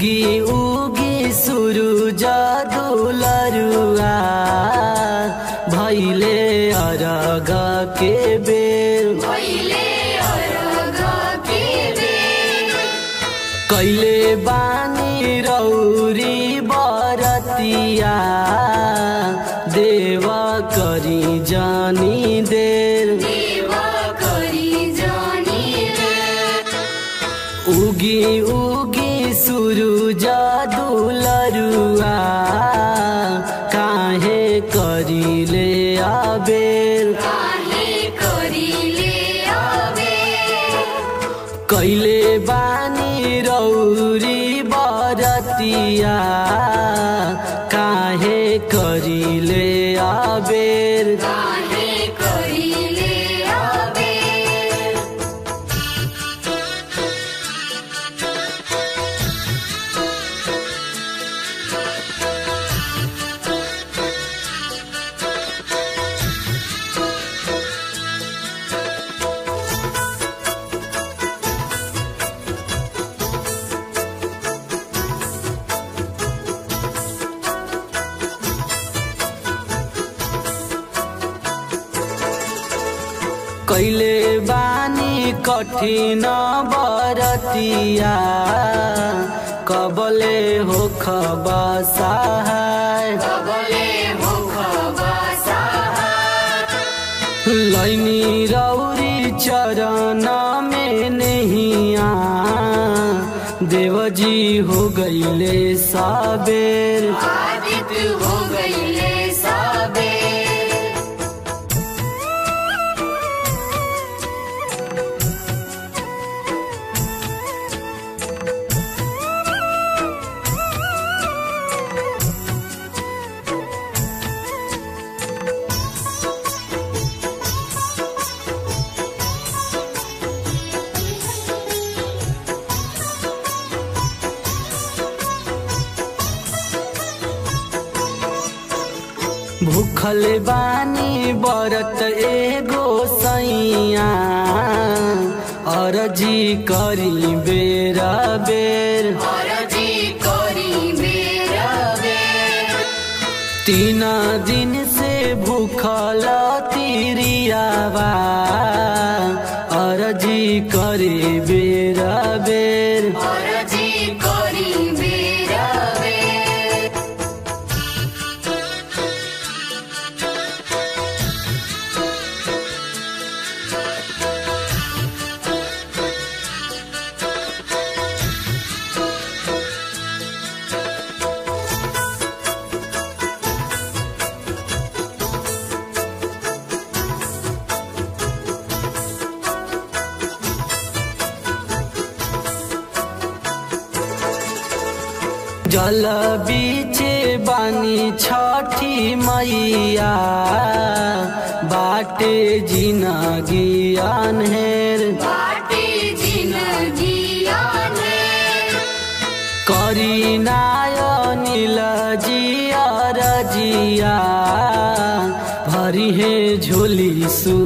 उगी उगी सुरुज दुलरुआ भैले अरग के बेर पहिले अरग के बेर कैले बानी रौरी बरतिया देव करी जानी देर देव करी जानी रे उगी उगी सुरुज दुलरुआ काहे करिले आबेर काहे करिले आबे कैले बानी रौरी बरतिया काहे करिले आबेर काहे करिले आबे कैले बानी कठिन बरतिया कबले हो खबसाय कबले मुख बसाहा लैनी रौरी चरण में नहिया देवजी हो गईले साबेर आदित हो गईले सबे भूखल बानी बरत एगो सैया अरजी करी बेरा बेर अरजी करी मेरा बेर तीन दिन से भूखल तिरियावा अरजी करे बेरा बेर अरजी करी मेरा बेर जल बीचे बानी छठी मैया बाटे जिनगी अनहेर बाटे जिनगी आने करी नाय नील जिया रजिया भरी हे झोली सु